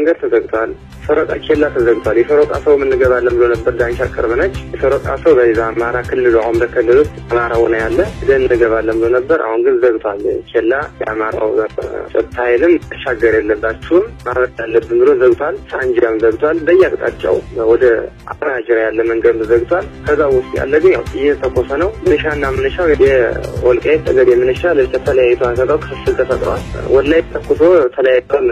መንገድ ተዘግቷል። ሰረቃ ኬላ ተዘግቷል። የሰረቃ ሰው እንገባለን ብሎ ነበር ዳንሻ ቅርብ ነች። የሰረቃ ሰው በዛ አማራ ክልል ኦምደ ክልል ውስጥ አማራው ነው ያለ ሄደን እንገባለን ብሎ ነበር። አሁን ግን ዘግቷል። ኬላ የአማራው ጸጥታ ኃይልም ተሻገር የለባችሁም ማለት ያለብን ብሎ ዘግቷል። ሳንጃም ዘግቷል። በየአቅጣጫው ወደ አራጅራ ያለ መንገድ ዘግቷል። ከዛ ውስጥ ያለ ግን ያው እየተኮሰ ነው። ምንሻና ምንሻው የወልቃይት ጠገዴ ምንሻ ተለያይቶ አንሰጠው ክፍፍል ተፈጥሯል። ወላይ ተኩሶ ተለያይቷል።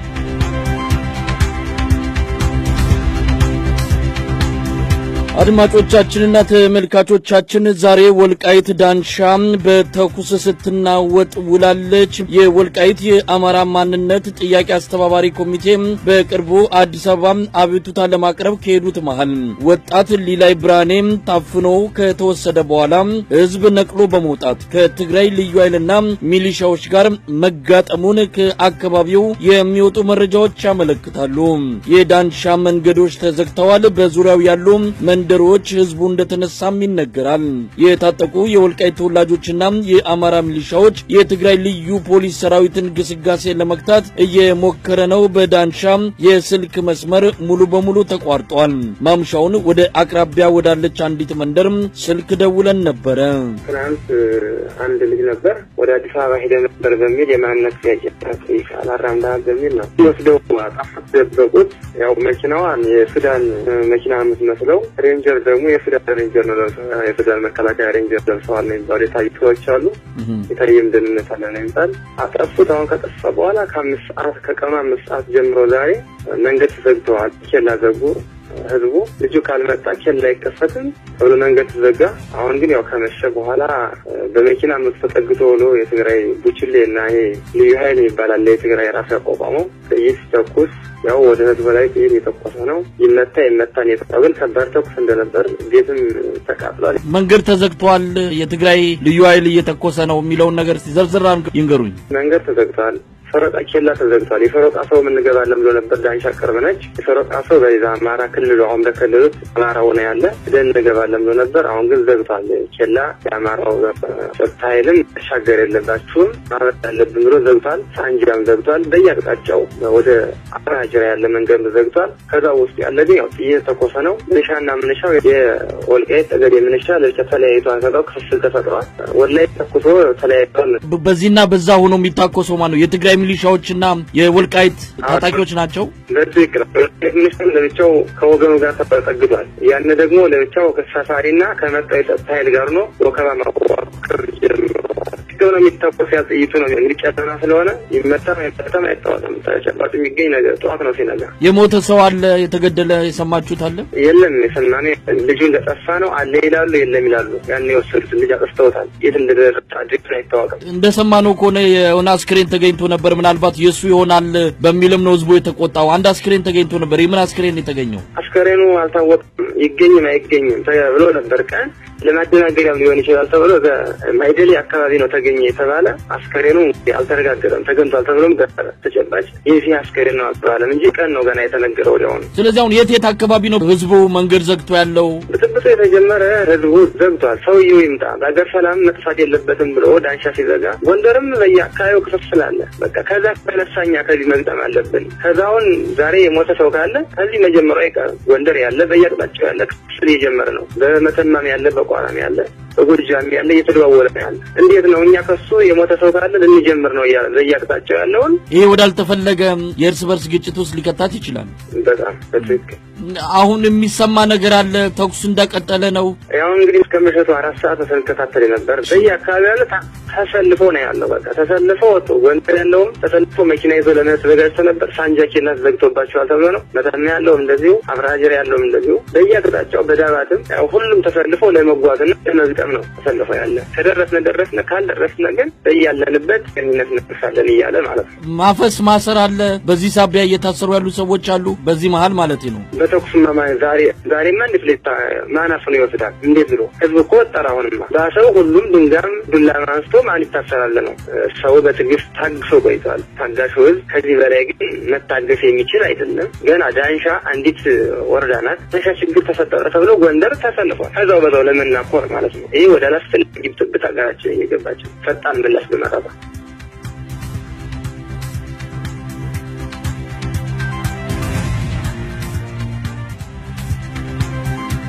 አድማጮቻችንና ተመልካቾቻችን ዛሬ ወልቃይት ዳንሻ በተኩስ ስትናወጥ ውላለች። የወልቃይት የአማራ ማንነት ጥያቄ አስተባባሪ ኮሚቴ በቅርቡ አዲስ አበባ አቤቱታ ለማቅረብ ከሄዱት መሃል ወጣት ሊላይ ብርሃኔ ታፍኖ ከተወሰደ በኋላ ሕዝብ ነቅሎ በመውጣት ከትግራይ ልዩ ኃይልና ሚሊሻዎች ጋር መጋጠሙን ከአካባቢው የሚወጡ መረጃዎች ያመለክታሉ። የዳንሻ መንገዶች ተዘግተዋል። በዙሪያው ያሉ መንደሮች ህዝቡ እንደተነሳም ይነገራል። የታጠቁ የወልቃይት ተወላጆችና የአማራ ሚሊሻዎች የትግራይ ልዩ ፖሊስ ሰራዊትን ግስጋሴ ለመግታት እየሞከረ ነው። በዳንሻ የስልክ መስመር ሙሉ በሙሉ ተቋርጧል። ማምሻውን ወደ አቅራቢያ ወዳለች አንዲት መንደር ስልክ ደውለን ነበረ። ትናንት አንድ ልጅ ነበር ወደ አዲስ አበባ ሄደ ነበር በሚል የማንነት ጥያቄ አላራምዳ በሚል ነው ወስደው አጣፋት ደበቁት። ያው መኪናዋን የሱዳን መኪና የምትመስለው ሬንጀር ደግሞ የሱዳን ሬንጀር ነው ለብሰው የሱዳን መከላከያ ሬንጀር ለብሰዋል ነው የሚባሉ የታዩ ሰዎች አሉ። የታየም ደህንነት አለ ነው የሚባል አጠፉት። አሁን ከጠፋ በኋላ ከአምስት ሰዓት ከቀኑ አምስት ሰዓት ጀምሮ ዛሬ መንገድ ተዘግተዋል። ኬላ ዘጉ። ህዝቡ ልጁ ካልመጣ ኬላ አይከፈትም ተብሎ መንገድ ተዘጋ። አሁን ግን ያው ከመሸ በኋላ በመኪና መቶ ተጠግቶ ብሎ የትግራይ ቡችሌ እና ይሄ ልዩ ኃይል ይባላል የትግራይ ራሱ ያቋቋመው ጥይት ሲተኩስ ያው ወደ ህዝብ ላይ ጥይት የተኮሰ ነው። ይመታ ይመታን የተባለው ግን ከባድ ተኩስ እንደነበር ቤትም ተቃጥሏል። መንገድ ተዘግቷል፣ የትግራይ ልዩ ኃይል እየተኮሰ ነው የሚለውን ነገር ዘርዝራ ይንገሩኝ። መንገድ ተዘግቷል። ሰረቃ ኬላ ተዘግቷል። የሰረቃ ሰው እንገባለን ብሎ ነበር ዳንሻ ቅርብ ነች። የሰረቃ ሰው በዛ አማራ ክልል ኦምደ ክልል ውስጥ አማራው ነው ያለ ሄደን እንገባለን ብሎ ነበር። አሁን ግን ዘግቷል። ኬላ የአማራው ጸጥታ ኃይልም ተሻገር የለባችሁም ማለት ያለብን ብሎ ዘግቷል። ሳንጃም ዘግቷል። በየአቅጣጫው ወደ አራጅራ ያለ መንገድ ዘግቷል። ከዛ ውስጥ ያለ ግን ያው እየተኮሰ ነው። ምንሻና ምንሻው የወልቃይት ጠገዴ ምንሻ ለብቻ ተለያይቶ አንሰጠው ክፍፍል ተፈጥሯል። ወላይ ተኩሶ ተለያይቷል። በዚህና በዛ ሆኖ የሚታኮሰው ማነው? የትግራይ ሚሊሻዎችና የወልቃይት ታጣቂዎች ናቸው። በትክክል ሚኒስትር ለብቻው ከወገኑ ጋር ተጠግቷል። ያን ደግሞ ለብቻው ከሳፋሪና ከመጣው የጸጥታ ኃይል ጋር ነው ወከባ ማቋቋር ጀምሯል። ነው የሚታቆስ ያ ጥይቱ ነው እንግዲህ ጨለማ ስለሆነ ይመታም አይመታም አይታወቅም። ተጨባጭ የሚገኝ ነገር ጠዋት ነው ሲነጋ። የሞተ ሰው አለ፣ የተገደለ የሰማችሁት አለ? የለም የሰማነው ልጁ እንደጠፋ ነው አለ ይላሉ፣ የለም ይላሉ። ያን የወሰዱትን ልጅ አጥፍተውታል። የት እንደደረሰ አድሬስ አይታወቅም። እንደሰማነው ከሆነ የሆነ አስክሬን ተገኝቶ ነበር። ምናልባት የእሱ ይሆናል በሚልም ነው ህዝቡ የተቆጣው። አንድ አስክሬን ተገኝቶ ነበር። የምን አስክሬን የተገኘው? አስከሬኑ አልታወቅም። ይገኝም አይገኝም ብሎ ነበር ቀን ለማደናገሪያም ሊሆን ይችላል ተብሎ ማይደሌ አካባቢ ነው ተገኘ የተባለ አስከሬኑ አልተረጋገጠም። ተገኝቷል ተብሎም ተጨባጭ የዚህ አስከሬን ነው አልተባለም እንጂ ቀን ነው ገና የተነገረው ወዲያውኑ። ስለዚህ አሁን የት የት አካባቢ ነው ህዝቡ መንገድ ዘግቶ ያለው? ብጥብጡ የተጀመረ ህዝቡ ዘግቷል። ሰውየው ይምጣ፣ በሀገር ሰላም መጥፋት የለበትም ብሎ ዳንሻ ሲዘጋ፣ ጎንደርም በየአካባቢው ክፍፍል አለ። በቃ ከዛ ተነሳኛ ከዚህ መግጠም አለብን። ከዛውን ዛሬ የሞተ ሰው ካለ ከዚህ መጀመሩ አይቀርም። ጎንደር ያለ በየአቅጣጫው ያለ ክፍፍል እየጀመረ ነው። በመተማም ያለ በቋራም ያለ በጎጃም ያለ እየተደዋወለ ነው ያለ። እንዴት ነው እኛ ከሱ የሞተ ሰው ካለ ልንጀምር ነው እያለ በየአቅጣጫው ያለውን ይሄ ወዳልተፈለገ የእርስ በርስ ግጭት ውስጥ ሊከታት ይችላል። በጣም በትክክል አሁን የሚሰማ ነገር አለ። ተኩሱ እንደቀጠለ ነው። ያው እንግዲህ እስከ ምሽቱ አራት ሰዓት ስንከታተል ነበር። በየአካባቢ ያለ ተሰልፎ ነው ያለው። በቃ ተሰልፎ ወጡ። ጎንደር ያለውም ተሰልፎ መኪና ይዞ ለመሄድ ተዘጋጅቶ ነበር። ሳንጃ ኬላ ተዘግቶባቸዋል ተብሎ ነው። መተማ ያለውም እንደዚሁ፣ አብረሃጀር ያለውም እንደዚሁ በየአቅጣጫው በዳባትም ያው ሁሉም ተሰልፎ ለመጓዝና ለመግጠም ነው ተሰልፎ ያለ። ከደረስነ ደረስነ፣ ካልደረስነ ግን በያለንበት ግንኙነት እንደርሳለን እያለ ማለት ነው። ማፈስ ማሰር አለ። በዚህ ሳቢያ እየታሰሩ ያሉ ሰዎች አሉ። በዚህ መሀል ማለት ነው። በተኩስ ዛሬ ዛሬማ እንዴት ሌታ ማን አፍኖ ይወስዳል? እንዴት ብሎ ህዝብ እኮ ወጠራ። አሁንማ በሰው ሁሉም ድንጋም ዱላ አንስቶ ማን ይታሰራል ነው። ሰው በትዕግስት ታግሶ ቆይቷል። ታጋሹ ህዝብ ከዚህ በላይ ግን መታገስ የሚችል አይደለም። ገና ዳንሻ አንዲት ወረዳ ናት። ዳንሻ ችግር ተፈጠረ ተብሎ ጎንደር ተሰልፏል። ከዛው በዛው ለመናኮር ማለት ነው። ይህ ወደ አላስፈላጊ ብጥብጥ ሀገራችን እየገባቸው ፈጣን ምላሽ በመጣቷ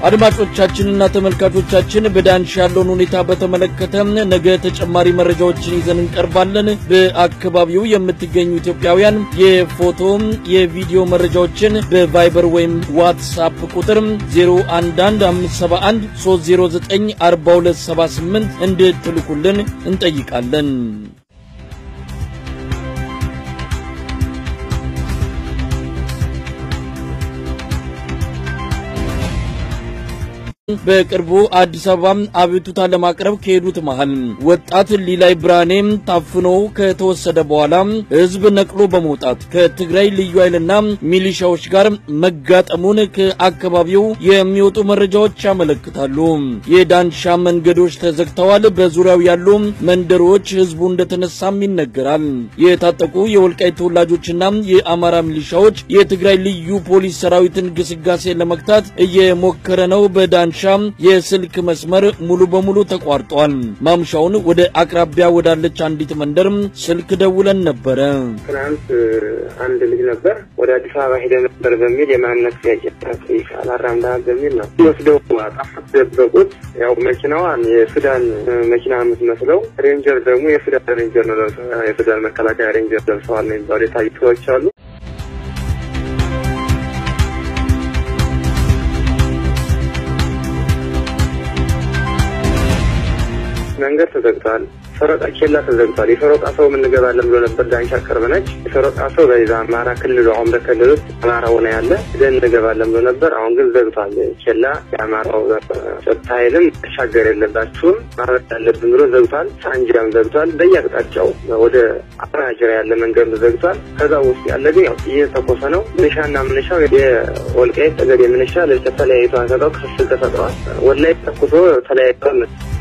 አድማጮቻችንና ተመልካቾቻችን በዳንሻ ያለውን ሁኔታ በተመለከተ ነገ ተጨማሪ መረጃዎችን ይዘን እንቀርባለን። በአካባቢው የምትገኙ ኢትዮጵያውያን የፎቶ የቪዲዮ መረጃዎችን በቫይበር ወይም ዋትሳፕ ቁጥር 011571 309 4278 እንድትልኩልን እንጠይቃለን። በቅርቡ አዲስ አበባ አቤቱታ ለማቅረብ ከሄዱት መሃል ወጣት ሊላይ ብርሃኔም ታፍኖ ከተወሰደ በኋላ ሕዝብ ነቅሎ በመውጣት ከትግራይ ልዩ ኃይልና ሚሊሻዎች ጋር መጋጠሙን ከአካባቢው የሚወጡ መረጃዎች ያመለክታሉ። የዳንሻ መንገዶች ተዘግተዋል። በዙሪያው ያሉ መንደሮች ሕዝቡ እንደተነሳም ይነገራል። የታጠቁ የወልቃይት ተወላጆችና የአማራ ሚሊሻዎች የትግራይ ልዩ ፖሊስ ሰራዊትን ግስጋሴ ለመግታት እየሞከረ ነው። በዳንሻ የስልክ መስመር ሙሉ በሙሉ ተቋርጧል። ማምሻውን ወደ አቅራቢያ ወዳለች አንዲት መንደር ስልክ ደውለን ነበረ። ትናንት አንድ ልጅ ነበር ወደ አዲስ አበባ ሄደ ነበር በሚል የማንነት ጥያቄ አላራምዳል በሚል ነው ወስደው አጣፋት ደበቁት። ያው መኪናዋን የሱዳን መኪና የምትመስለው ሬንጀር ደግሞ የሱዳን ሬንጀር ነው ለብሰው የሱዳን መከላከያ ሬንጀር ለብሰዋል ነው የሚባሉ የታዩ ሰዎች አሉ። መንገድ ተዘግቷል። ሰረቃ ኬላ ተዘግቷል። የሰረቃ ሰው እንገባለን ብሎ ነበር ዳንሻ ቅርብ ነች። የሰረቃ ሰው በዛ አማራ ክልል አሁን ክልል ውስጥ አማራ ሆነ ያለ ደን እንገባለን ብሎ ነበር። አሁን ግን ዘግቷል። ኬላ የአማራው ጸጥታ ኃይልም ተሻገር የለባችሁም ማለት ያለብን ብሎ ዘግቷል። ሳንጃም ዘግቷል። በየአቅጣጫው ወደ አራጅራ ያለ መንገድ ዘግቷል። ከዛ ውስጥ ያለ ግን ያው እየተኮሰ ነው። ምንሻና ምንሻው የወልቃይት ጠገዴ ምንሻ ለተለያይቶ አንሰጠው ክፍል ተፈጥረዋል። ወላይ ተኩሶ ተለያይተዋል።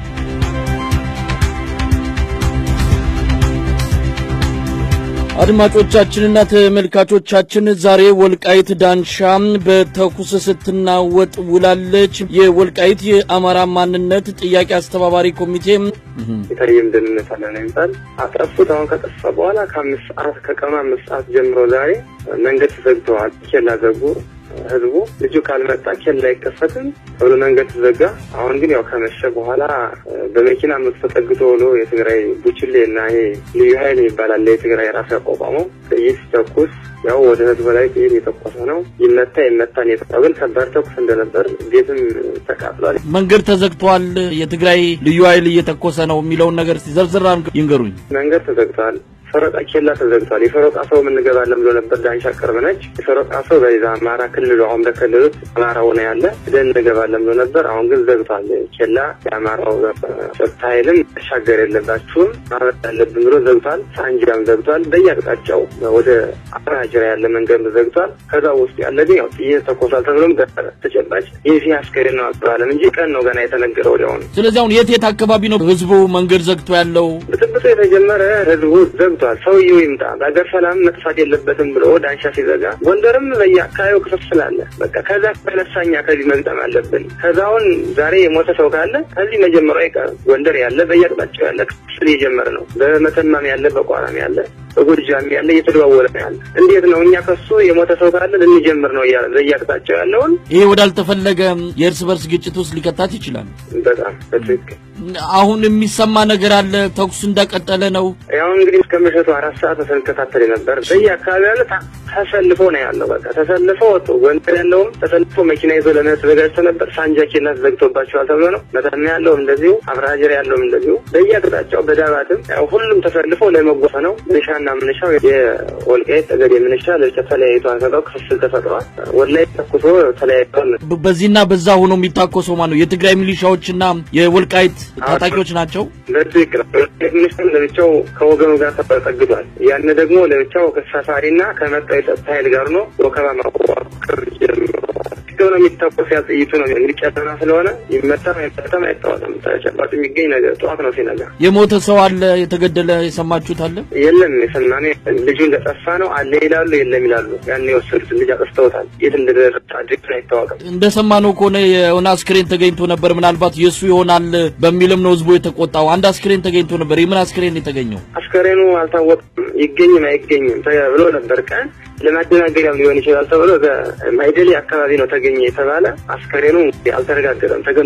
አድማጮቻችንና ተመልካቾቻችን ዛሬ ወልቃይት ዳንሻ በተኩስ ስትናወጥ ውላለች። የወልቃይት የአማራ ማንነት ጥያቄ አስተባባሪ ኮሚቴ የተለየም ደህንነት አለ ነው የሚባል አጠፉት። አሁን ከጠፋ በኋላ ከአምስት ሰዓት ከቀኑ አምስት ሰዓት ጀምሮ ዛሬ መንገድ ተዘግተዋል። ኬላ ዘጉ። ህዝቡ ልጁ ካልመጣ ኬላ አይከፈትም ተብሎ መንገድ ተዘጋ። አሁን ግን ያው ከመሸ በኋላ በመኪና መቶ ተጠግቶ ብሎ የትግራይ ቡችሌ እና ይሄ ልዩ ኃይል ይባላል የትግራይ ራሱ ያቋቋመው ጥይት ሲተኩስ ያው ወደ ህዝብ ላይ ጥይት የተኮሰ ነው። ይመታ ይመታን የተባለው ግን ከባድ ተኩስ እንደነበር ቤትም ተቃጥሏል። መንገድ ተዘግቷል፣ የትግራይ ልዩ ኃይል እየተኮሰ ነው የሚለውን ነገር ሲዘርዝር ይንገሩኝ። መንገድ ተዘግቷል። ሰረቃ ኬላ ተዘግቷል። የሰረቃ ሰው እንገባለን ብሎ ነበር ዳንሻ ቅርብ ነች። የሰረቃ ሰው በዛ አማራ ክልል አሁን ክልል ውስጥ አማራ ሆነ ያለ ደን እንገባለን ብሎ ነበር። አሁን ግን ዘግቷል። ኬላ የአማራው ጸጥታ ኃይልም ተሻገር የለባችሁም ማለት ያለብን ብሎ ዘግቷል። ሳንጃም ዘግቷል። በየአቅጣጫው ወደ አራጅራ ያለ መንገድ ዘግቷል። ከዛ ውስጥ ያለ ግን ያው ጥይት ተኮሷል ተብሎም ተጨባጭ የዚህ አስከሬን ነው አልተባለም እንጂ ቀን ነው ገና የተነገረ ወዲያውኑ። ስለዚህ አሁን የት የት አካባቢ ነው ህዝቡ መንገድ ዘግቶ ያለው? ብጥብጡ የተጀመረ ህዝቡ ዘግቷል። ሰውየው ይምጣ በሀገር ሰላም መጥፋት የለበትም ብሎ ዳንሻ ሲዘጋ ጎንደርም በየአካባቢው ክፍፍል አለ። በቃ ከዛ ተነሳኛ ከዚህ መግጠም አለብን። ከዛውን ዛሬ የሞተ ሰው ካለ ከዚህ መጀመሩ አይቀርም። ጎንደር ያለ በየአቅጣጫው ያለ ክፍፍል እየጀመረ ነው። በመተማም ያለ በቋራም ያለ በጎጃም ያለ እየተደዋወለ ነው ያለ። እንዴት ነው እኛ ከሱ የሞተ ሰው ካለ ልንጀምር ነው እያለ በየአቅጣጫው ያለውን ይሄ ወዳልተፈለገ የእርስ በርስ ግጭት ውስጥ ሊከታት ይችላል። በጣም በትክክል አሁን የሚሰማ ነገር አለ። ተኩስ እንደቀጠለ ነው። ያው እንግዲህ እስከ ምሽቱ አራት ሰዓት ስንከታተል ነበር። በየአካባቢ ያለ ተሰልፎ ነው ያለው። በቃ ተሰልፎ ወጡ። ጎንደር ያለውም ተሰልፎ መኪና ይዞ ለመሄድ ተዘጋጅቶ ነበር። ሳንጃ ኬላ ተዘግቶባቸዋል ተብሎ ነው። መተማ ያለውም እንደዚሁ፣ አብረሃጀር ያለውም እንደዚሁ በየአቅጣጫው በዳባትም ያው ሁሉም ተሰልፎ ለመጓዝ ነው። ምንሻና ምንሻው የወልቃይት ጠገዴ ምንሻ ለብቻ ተለያይቶ አንሰጠው ክፍፍል ተፈጥሯል። ወላይ ተኩሶ ተለያይቷል። በዚህና በዛ ሆኖ የሚታኮሰው ማነው? የትግራይ ሚሊሻዎችና የወልቃይት ታጣቂዎች ናቸው። በትክክል ሚኒስትር ለብቻው ከወገኑ ጋር ተጠግቷል። ያን ደግሞ ለብቻው ከሰፋሪና ከመጣው የጸጥታ ኃይል ጋር ነው ወከባ ማቋቋር ነው የሚታኮስ ያ ጥይቱ ነው እንግዲህ ጨለማ ስለሆነ ይመታም አይመታም አይታወቅም። ተጨባጭ የሚገኝ ነገር ጠዋት ነው ሲነጋ። የሞተ ሰው አለ፣ የተገደለ የሰማችሁት አለ? የለም የሰማነው ልጁ እንደጠፋ ነው አለ ይላሉ፣ የለም ይላሉ። ያን የወሰዱት ልጅ አጥፍተውታል። የት እንደደረሰ አድሬስ አይታወቅም። እንደሰማነው ከሆነ የሆነ አስክሬን ተገኝቶ ነበር። ምናልባት የእሱ ይሆናል በሚልም ነው ህዝቡ የተቆጣው። አንድ አስክሬን ተገኝቶ ነበር። የምን አስክሬን የተገኘው? አስከሬኑ አልታወቅም፣ ይገኝም አይገኝም ተብሎ ነበር ቀን ለማደናገሪያም ሊሆን ይችላል ተብሎ በማይደሌ አካባቢ ነው ተገኘ የተባለ አስከሬኑ አልተረጋገጠም።